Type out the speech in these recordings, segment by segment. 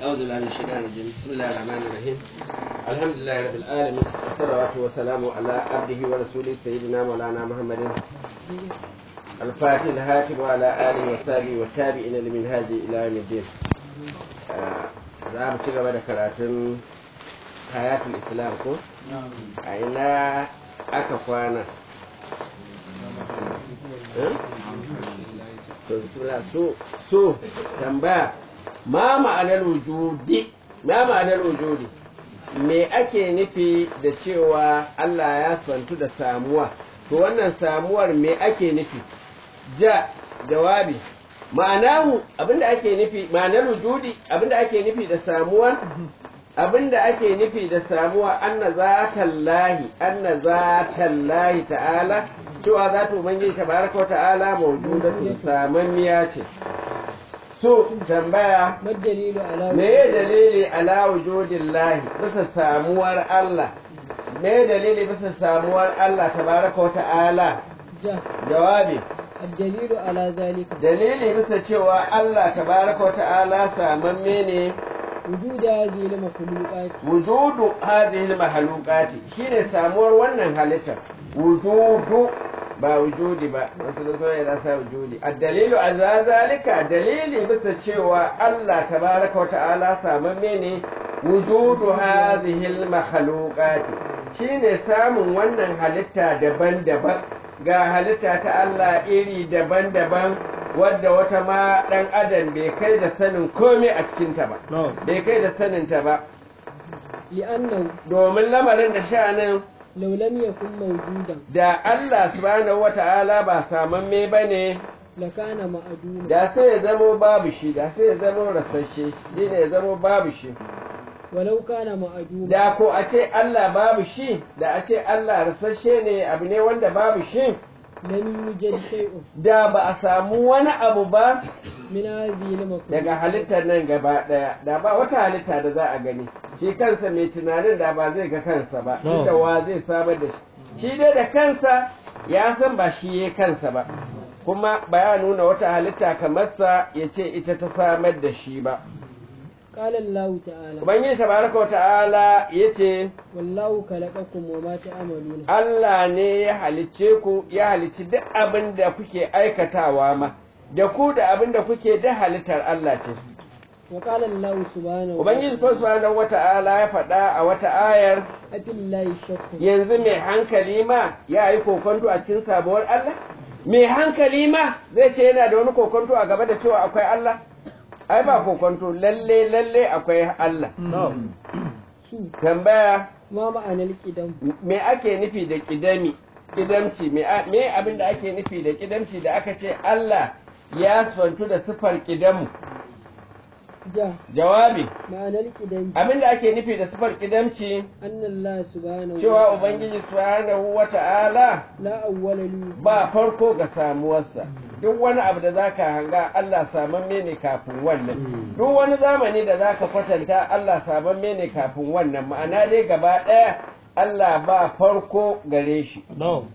أعوذ بالله من الشيطان الرجيم بسم الله الرحمن الرحيم الحمد لله رب العالمين والصلاة والسلام على عبده ورسوله سيدنا مولانا محمد الفاتح الهاتف وعلى آله وصحبه والتابعين لمن هذه إلى يوم الدين za mu ci gaba da karatun hayatul islam ko a ina aka kwana to bismillah so so tambaya ma ma'anar wujudi ma ma'anar wujudi me ake nufi da cewa Allah ya santu da samuwa to wannan samuwar me ake nufi ja jawabi ma'anahu abinda ake nufi ma'anar wujudi abinda ake nufi da samuwa abinda ake nufi da samuwa anna zatallahi anna zatallahi ta'ala cewa zata ubangiji tabaraka wa ta'ala mawjudatun samanniya ce so tambaya madalilu ala me dalili ala wujudillahi bisa samuwar Allah me dalili bisa samuwar Allah tabaraka wa ta'ala ja jawabi الدليل على ذلك dalili bisa cewa Allah tabaraka wa ta'ala samamme ne وجود هذه المخلوقات wujudu hadhihi al-makhluqati shine samuwar wannan halittar wujudu ba wujudi ba wasu da soyayya da sa wujudi ad-dalilu ala zalika dalili bisa cewa Allah tabaraka wa ta'ala samamme ne wujudu hadhihi al-makhluqati shine samun wannan halitta daban-daban ga halitta ta Allah iri daban-daban wadda wata ma ɗan adam bai kai da sanin komai a cikinta ba bai kai da saninta ba لأنه domin lamarin da sha'anin لو لم يكن موجودا da Allah subhanahu wata'ala ba samamme ba ne لكان معدوما da sai ya zamo babu shi da sai ya zamo rasasshe shi ne ya zamo babu shi ولو كان معدوما da ko a ce Allah babu shi da a ce Allah rasasshe ne abu ne wanda babu shi لم يوجد شيء da ba a samu wani abu ba من هذه المخلوقات daga halittar nan gaba ɗaya da ba wata halitta da za a gani shi kansa mai tunanin da ba zai ga kansa ba No. da wa zai samar da shi shi dai da kansa ya san ba shi ya kansa ba kuma ba ya nuna wata halitta kamar sa ya ce ita ta samar da shi ba قال الله تعالى ubangiji tabaraka wa ta'ala ya ce والله خلقكم وما تعملون Allah ne ya halicce ku ya halicci duk abin da kuke aikatawa ma da ku da abin da kuke da halittar Allah ce وقال الله سبحانه Ubangiji subhanahu wata'ala ya faɗa a wata ayar أفي الله الشك yanzu mai hankali ma ya yi kokonto a cikin sabuwar Allah? Mai hankali ma zai ce yana da wani kokonto a gaba da cewa akwai Allah? Ai ba kokonto lalle lalle akwai Allah. su Tambaya ما معنى القدم me ake nufi da kidami? Kidamci me a- me abin da ake nufi da kidamci da aka ce Allah ya santu da sifar kidamu? جاء Jawabi معنى القدم abin da ake nufi da sifar kidamci أن الله سبحانه cewa وتعالى Ubangiji subhanahu wata'ala لا أول له ba farko ga samuwarsa duk wani abu da zaka hanga Allah samamme ne kafin wannan duk wani zamani da zaka kwatanta Allah samamme ne kafin wannan ma'ana dai gaba ɗaya Allah ba farko gare shi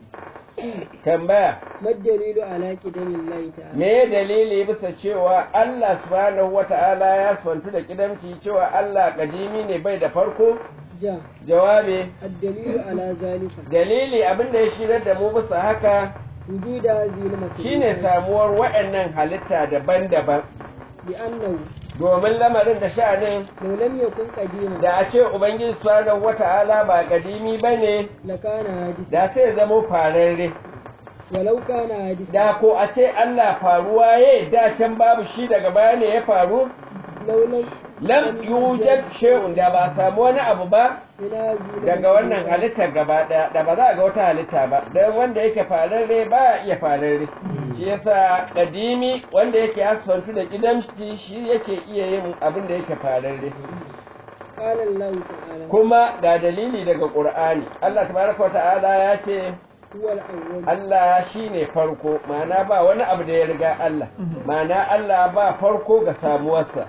tambaya ما الدليل على قدم الله تعالى me dalili bisa cewa Allah subhanahu wata'ala ya santu da kidamci cewa Allah kadimi ne bai da farko جاء jawabi الدليل على ذلك dalili abinda ya shirar da mu bisa haka وجود هذه المخلوقات shine samuwar waɗannan halitta daban-daban لأنه domin lamarin da sha'anin لو لم يكن قديما da a ce ubangiji subhanahu wata'ala ba kadimi bane لكان حادثا da sai zamo fararre ولو كان حادثا da ko a ce Allah faruwa ye da can babu shi daga baya ne ya faru لو لم lam yujad shay'un da ba a samu wani abu ba من هذه daga wannan halittar gaba daya da ba za a ga wata halitta ba dan wanda yake fararre ba ya iya fararre shi yasa kadimi wanda yake asfantu da kidamci shi yake iya yin abin da yake fararre قال الله تعالى kuma ga dalili daga Qur'ani Allah tabaraka wa ta'ala ya ce هو الأول Allah shine farko ma'ana ba wani abu da ya riga Allah ma'ana Allah ba farko ga samuwarsa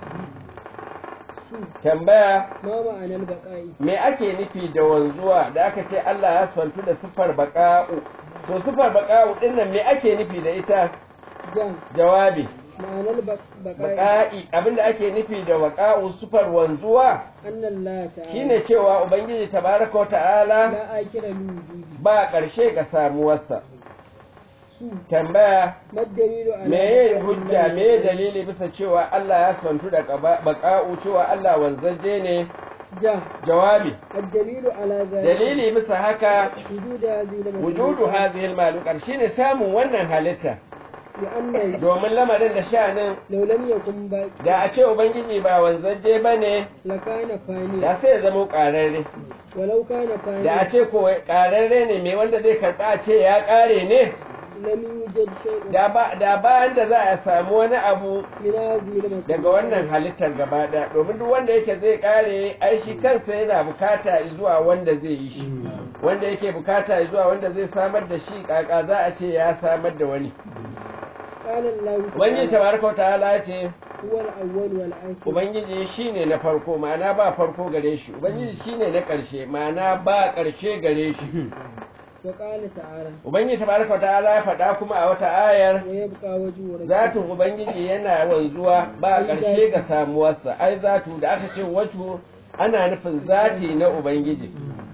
tambaya ما معنى البقاء me ake nufi da wanzuwa da aka ce Allah ya santu da sifar baqa'u to sifar baqa'u din nan me ake nufi da ita جاء jawabi معنى البقاء baqa'i abinda ake nufi da waqa'u sufar wanzuwa أن الله تعالى shine cewa ubangiji tabaraka wa ta'ala لا آخر لوجوده ba ƙarshe ga samuwarsa سوء tambaya ما الدليل على meye بقاء hujja الله meye dalili bisa cewa Allah ya santu da qaba- baqa'u cewa Allah wanzaje ne جاء jawabi الدليل على ذلك dalili bisa haka وجود هذه المخلوقات wujudu hadhihi al shine samun wannan halitta لأنه domin lamarin da sha'anin لو لم يكن باقي da a ce ubangiji ba wanzaje bane لكان فانيا da sai ya zama ƙararre ولو كان da a فانيا ce ko ƙararre ne mai wanda zai karɓa a ce ya ƙare ne لم يوجد شيء da ba da bayan da za a samu wani abu من هذه المخلوقات daga wannan halittar gaba ɗaya domin duk wanda yake zai ƙare ai shi kansa yana bukata zuwa wanda zai yi shi wanda yake bukata zuwa wanda zai samar da shi kaka za a ce ya samar da wani قال الله ubangiji تعالى tabaraka wa ta'ala ce هو الأول والآخر ubangiji shine na farko ma'ana ba farko gare shi ubangiji shine na ƙarshe ma'ana ba ƙarshe gare shi وقال تعالى ubangiji tabaraka wa ta'ala ya faɗa kuma a wata ayar ويبقى وجه ربك zatin ubangiji yana wanzuwa ba ƙarshe ga samuwarsa ai zatu da aka ce wato ana nufin zati na ubangiji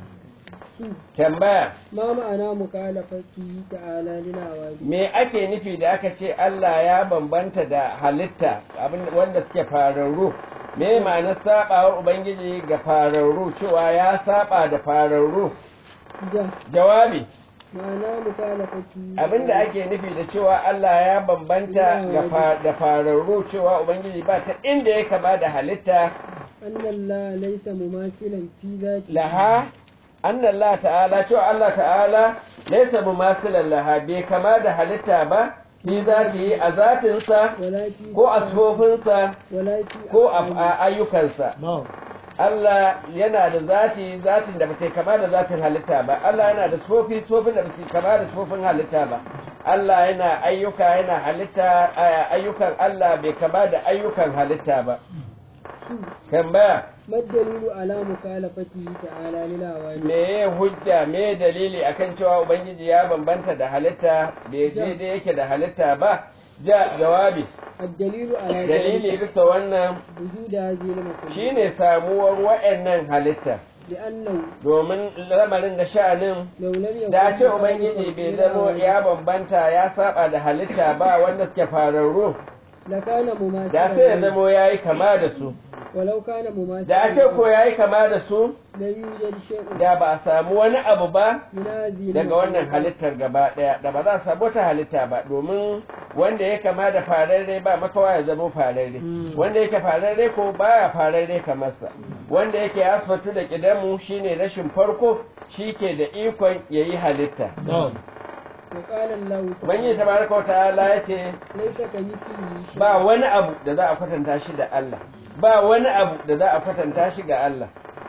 tambaya ما معنى مخالفته تعالى للعوالم me ake nufi da aka ce Allah ya bambanta da halitta abin wanda suke fararru me ma'anar sabawar ubangiji ga fararru cewa ya saba da fararru جاء jawabi معنى مخالفته abinda ake nufi da cewa Allah ya bambanta ga fa- da fararru cewa ubangiji ba ta inda ya kama da halitta أن الله ليس مماثلا في ذاته laha anna Allah ta'ala cewa Allah ta'ala laysa mumasilan laha bai kama da halitta ba ni zati a zatinsa ولكن ko a tsofinsa ولكن ko a a ayyukansa Allah yana da zati zatin da bata kama da zatin halitta ba Allah yana da tsofi tsofin da bata kama da tsofin halitta ba Allah yana ayyuka yana halitta a- ayyukan Allah bai kama da ayyukan halitta ba tambaya ما الدليل على مخالفته تعالى للعوالم me ya hujja me dalili akan cewa ubangiji ya bambanta da halitta bai daidai yake da halitta ba ja jawabi الدليل على dalili ذلك bisa wannan وجود هذه المخلوقات shine samuwar wa'annan halitta لأنه domin lamarin da sha'anin لو لم يكن da ce ubangiji bai zamo للعوالم ya bambanta ya saba da halitta ba wanda suke fararru لكان da مماثلا sai ya zamo ya yi kama da su ولو كان مماثلا da ce ko ya yi kama da su لم يوجد شيء da ba a samu wani abu ba من هذه daga wannan المخلوقات. halittar gaba ɗaya da ba za a samu wata halitta ba domin wanda ya kama da fararre ba makawa ya zama fararre wanda yake fararre ko baya fararre kamar sa wanda yake asfatu da kidamu shine rashin farko shi ke da ikon yayi halitta وقال الله ubangiji تعالى tabaraka wa ta'ala ya ce ليس كمثله شيء ba wani abu da za a kwatanta shi da Allah ba wani abu da za a kwatanta shi ga Allah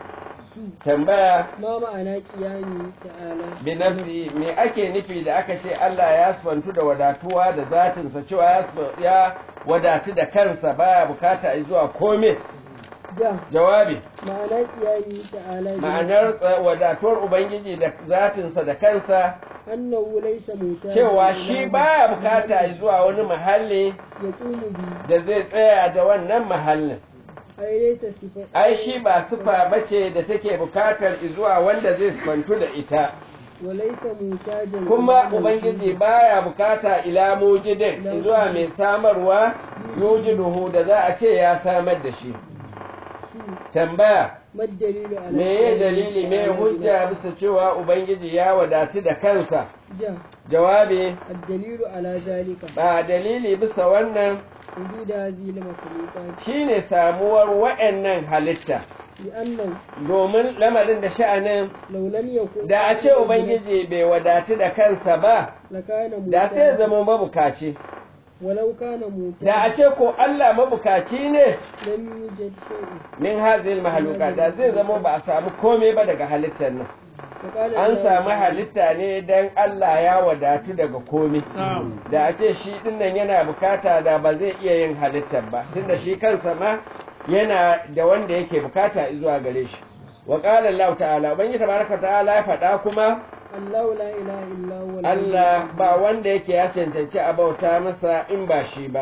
tambaya ما معنى قيامه تعالى bi nafsi me ake nufi da aka ce Allah ya sfantu da wadatuwa da zatinsa cewa ya sfa- ya wadatu da kansa baya bukata a zuwa kome جاء jawabi معنى قيامه تعالى ma'anar tsa- wadatuwar ubangiji da zatinsa da kansa أنه ليس محتاجا cewa إلى shi من baya bukata a zuwa wani mahalli يقوم به da zai tsaya da wannan mahallin أي ليس صفة ai shi ba sufa bace da take bukatar zuwa wanda zai sfantu da ita وليس محتاجا kuma إلى ubangiji baya bukata ila mujidin zuwa mai samarwa yujiduhu da za a ce ya samar da shi tambaya ما الدليل على me ya dalili me hujja bisa cewa ubangiji ya wadatu da kansa جاء jawabi الدليل على ذلك ba dalili bisa wannan وجود هذه المخلوقات shine samuwar wa'annan halitta لأنه domin lamarin da sha'anin لو لم يكن da a ce ubangiji bai wadatu da kansa ba لكان da sai محتاجا zama mabukaci ولو كان da a محتاجا ce ko Allah mabukaci ne لم يوجد شيء min hazil mahaluka da zai zama ba a samu komai ba daga halittar nan فقال an الله samu تعالى halitta ne don Allah ya wadatu daga komai da a ce shi dinnan yana bukata da ba zai iya yin halittar ba tunda shi kansa ma yana da wanda yake bukata zuwa gare shi wa qala Allah ta'ala ubangiji tabaraka ta'ala ya faɗa kuma الله لا إله إلا هو Allah ba wanda yake ya cancanci a bauta masa in ba shi ba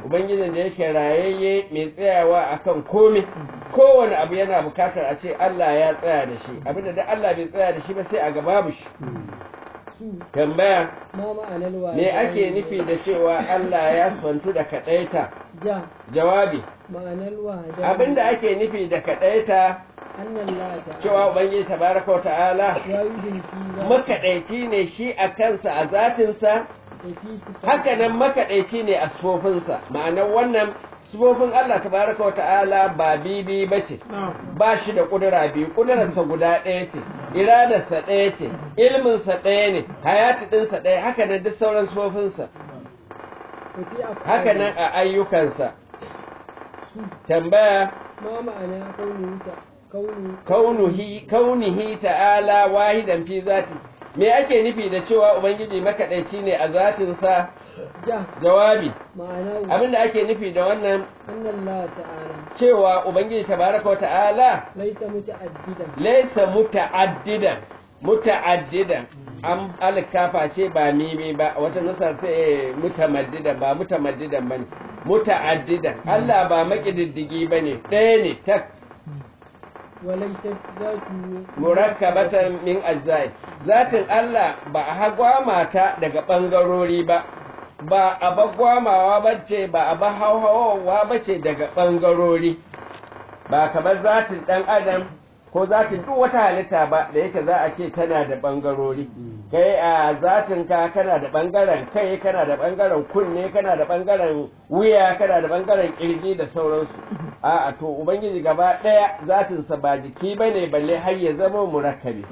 ubangijin da yake rayayye mai tsayawa akan komai kowane abu yana bukatar a ce Allah ya tsaya da shi abinda da Allah bai tsaya da shi ba sai a gaba babu shi su tambaya ma ma'anar wa me ake nufi da cewa Allah ya sfantu da kadaita ja jawabi ma'anar wa abinda ake nufi da kadaita annan la ta cewa ubangiji tabaraka wa ta'ala ya yi jinki za makaɗaici ne shi a kansa a zatinsa ta fi haka nan makaɗaici ne a sufofinsa ma'anar wannan sufofin Allah tabaraka wa ta'ala ba bibi ba ce ba shi da ƙudura biyu ƙudurarsa guda ɗaya ce iradarsa ɗaya ce ilminsa ɗaya ne hayati ɗinsa ɗaya haka nan duk sauran sufofinsa tafi a haka nan a ayyukansa tambaya ma ma'ana kauni ta kauni kaunuhi kaunihi ta'ala wahidan fi zati me ake nufi da cewa ubangiji makaɗaici ne a zatinsa ja jawabi ma'ana wa abinda ake nufi da wannan annan la ta'ala cewa ubangiji tabaraka wa ta'ala laisa muta'addidan laysa muta'addidan muta'addidan an alkafa ce ba mimi ba wata nusa sai mutamaddidan ba mutamaddidan bane muta'addidan Allah ba makididdigi bane ɗaya ne tak wa laisa zatu murakkabatan min ajzai zatin Allah ba a hagwama ta daga bangarori ba ba a bagwamawa bace ba a ba hauhawa bace daga bangarori ba kamar zatin dan adam ko zatin duk wata halitta ba da yake za a ce tana da bangarori kai a zatin ka kana da bangaren kai kana da bangaren kunne kana da bangaren wuya kana da bangaren kirji da sauransu a'a to ubangiji gaba daya zatinsa ba jiki bane balle har ya zama murakkabi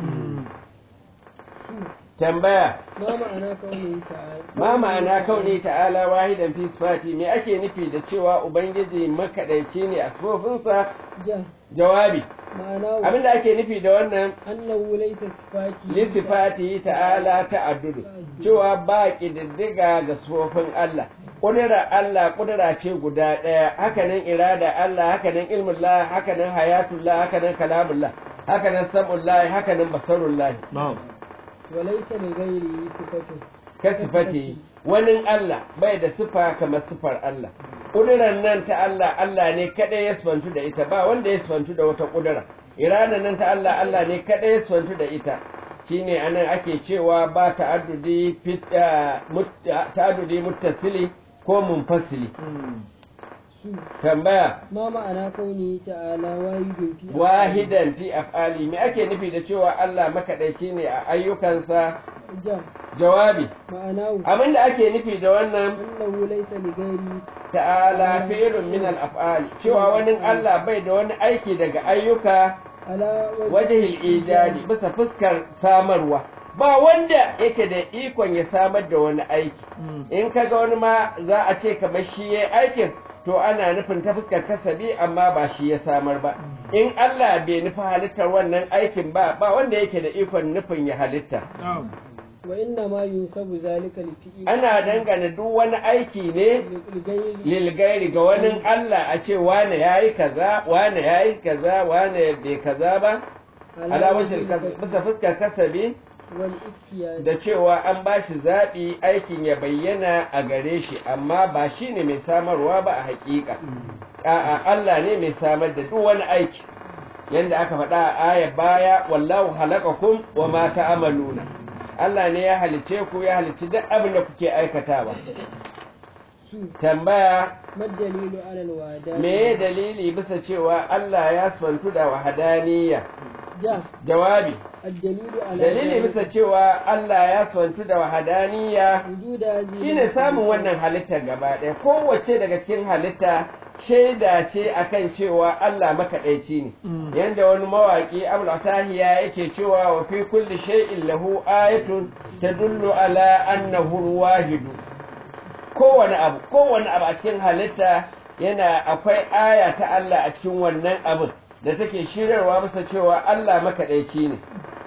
tambaya ma ma'ana kauni ta'ala ma ma'ana kauni ta'ala wahidan fi sifati me ake nufi da cewa ubangiji makadaici ne a sifofinsa ja jawabi ma'ana wa abinda ake nufi da wannan annahu laisa sifati lissifati ta'ala ta'addudu cewa ba ƙididdiga ga sufofin Allah ƙudura Allah ƙudura ce guda ɗaya hakanan irada Allah hakanan ilmullah hakanan hayatullah hakanan kalamullah hakanan sam'ullah hakanan basarullah wa laisa li ghairihi sifatu ka sifati wani Allah bai da sifa kamar sifar Allah ƙudurar nan ta Allah Allah ne kaɗai ya sifantu da ita ba wanda ya sifantu da wata ƙudura irada nan ta Allah Allah ne kaɗai ya sifantu da ita shine anan ake cewa ba ta'addudi fit mut- ta'addudi muttasili ko munfasili su tambaya ma ma'ana kauni ta'ala wahidun fi wahidan fi af'ali me ake nufi da cewa Allah makaɗaici ne a ayyukansa ja jawabi ma'ana wa abinda ake nufi da wannan annahu laisa li ghairihi ta'ala fi'lun min al-af'ali cewa wani Allah bai da wani aiki daga ayyuka ala wajhil ijadi bisa fuskar samarwa ba wanda yake da ikon ya samar da wani aiki in kaga wani ma za a ce kamar shi yayi aikin to ana nufin ta fuskar kasabi amma ba shi ya samar ba in Allah bai nufi halittar wannan aikin ba ba wanda yake da ikon nufin ya halitta wa inna ma yunsabu zalika li fi'li ana dangana duk wani aiki ne li ghairi lilgairi ga wani Allah a ce wane ya yi kaza wane ya yi kaza wane bai kaza ba alamacin bisa fuskar kasabi wal iktiyad da cewa an ba shi zaɓi aikin ya bayyana a gare shi amma ba shi ne mai samarwa ba a haƙiƙa a'a Allah ne mai samar da duk wani aiki yanda aka faɗa a aya baya wallahu halakakum wa ma ta'maluna Allah ne ya halice ku ya halici duk abin da kuke aikatawa su tambaya madalilu ala alwada me dalili bisa cewa Allah ya santu da wahadaniya ja jawabi الدليل على dalili ذلك bisa cewa Allah ya santu da wahadaniya وجود هذه shine samun wannan halitta gaba ɗaya kowace daga cikin halitta shaida ce akan cewa Allah makaɗaici ne yanda wani mawaƙi Abul Atahiya yake cewa wa fi kulli shay'in lahu ayatun tadullu ala annahu wahidu kowane abu kowane abu a cikin halitta yana akwai aya ta Allah a cikin wannan abin da take shirarwa bisa cewa Allah makaɗaici ne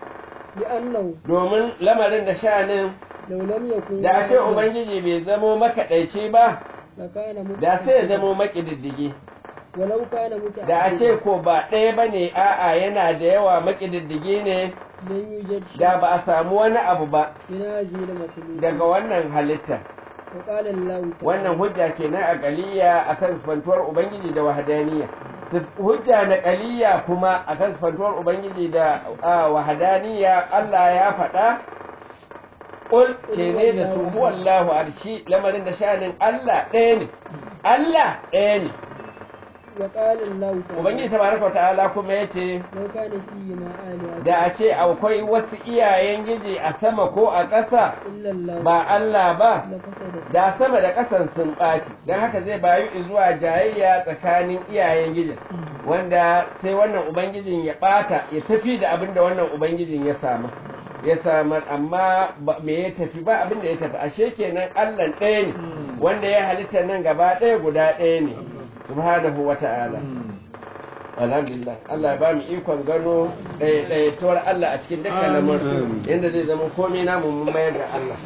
لأنه domin lamarin da sha'anin لو لم يكن da a ce واحدا ubangiji bai zamo makaɗaici ba لكان da sai ya متعددا. zamo maƙididdigi ولو كان متعددا da a ce ko ba ɗaya ba ne a'a yana da yawa maƙididdigi ne لم يوجد da شيء ba a samu wani abu ba من هذه المخلوقات daga wannan halitta وقال الله تعالى wannan hujja kenan a ƙaliya akan sifantuwar ubangiji da wahadaniya Sif- hujja na ƙaliya kuma akan sifantuwar ubangiji da ah, wahadaniya Allah ya faɗa Ƙul ce ne da su huwallahu arshi lamarin da sha'anin Allah ɗaya ne Allah ɗaya ne وقال الله تعالى ubangiji tabaraka ta'ala kuma yace لو كان فيهما آلهة da a ce akwai wasu iyayen giji a sama ko a ƙasa إلا الله ba Allah ba لفسدت da sama da ƙasan sun ɓaci don haka zai bayu zuwa jayayya tsakanin iyayen gijin wanda sai wannan ubangijin ya ɓata ya tafi da abin da wannan ubangijin ya samu ya samar amma ba- me ya tafi ba abin da ya tafi ashe kenan Allah ɗaya ne wanda ya halitta nan gaba ɗaya guda ɗaya ne subhanahu wa ta'ala alhamdulillah Allah ya ba mu ikon gano ɗaya Allah a cikin dukkan lamarin yadda zai zama komai namu mun mayar da Allah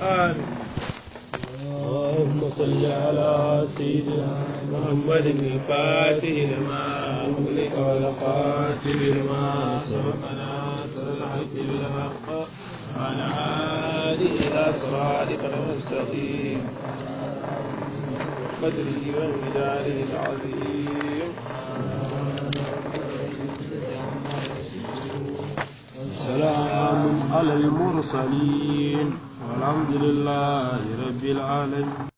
اللهم صل على سيدنا محمد الفاتح لما أغلق والخاتم لما سبق ناصر الحق بالحق وعلى آله إلى صراطك المستقيم قدره ومداره العظيم سلام على المرسلين والحمد لله رب العالمين